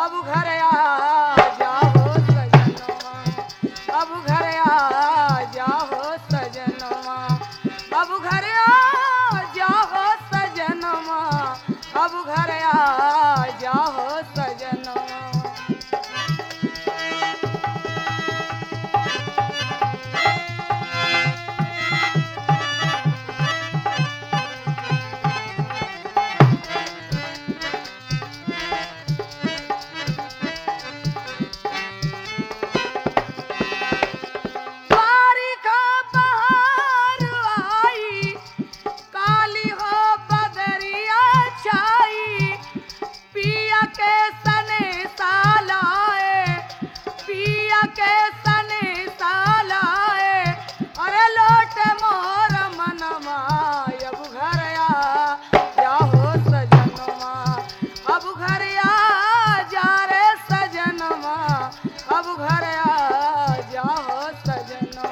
अब घर आ जाओ सजनवा अब घर आ जाओ सजनवा अब घर आ जाओ सजनवा अब घर आ जाओ सजनवा बारिका बहार आई काली हो बदरिया छाई पिया के सने सालाए पिया के सने सालाए अरे लोट मोर मनवा अब घर आ जाओ सजनवा अब घर आ जा रे सजनवा अब घर आ जाओ सजनवा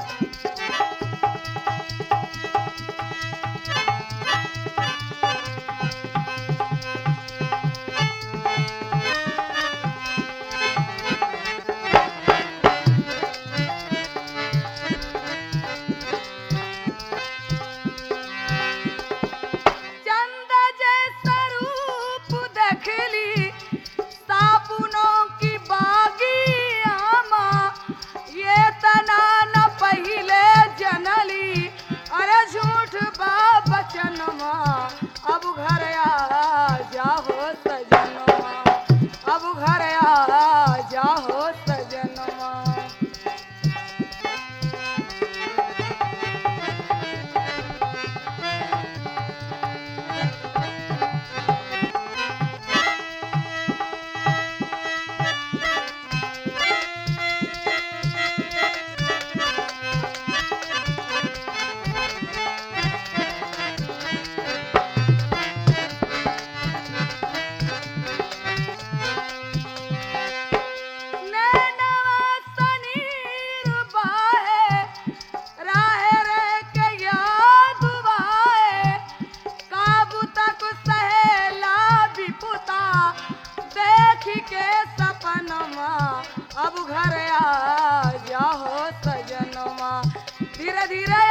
चंद जैसा रूप देखली साबुनों की बागी आमा ये तना न पहिले जनली अरे झूठ बा बचनवा अब घर आ जाओ सजनवा अब घर आ जाओ सजनवा नैनवा सनीर बाहे, राहे रे के याद बाहे, काबू तक सहेला विपुता, देखी के सपनमा अब घर आ जाओ सजनवा धीरे धीरे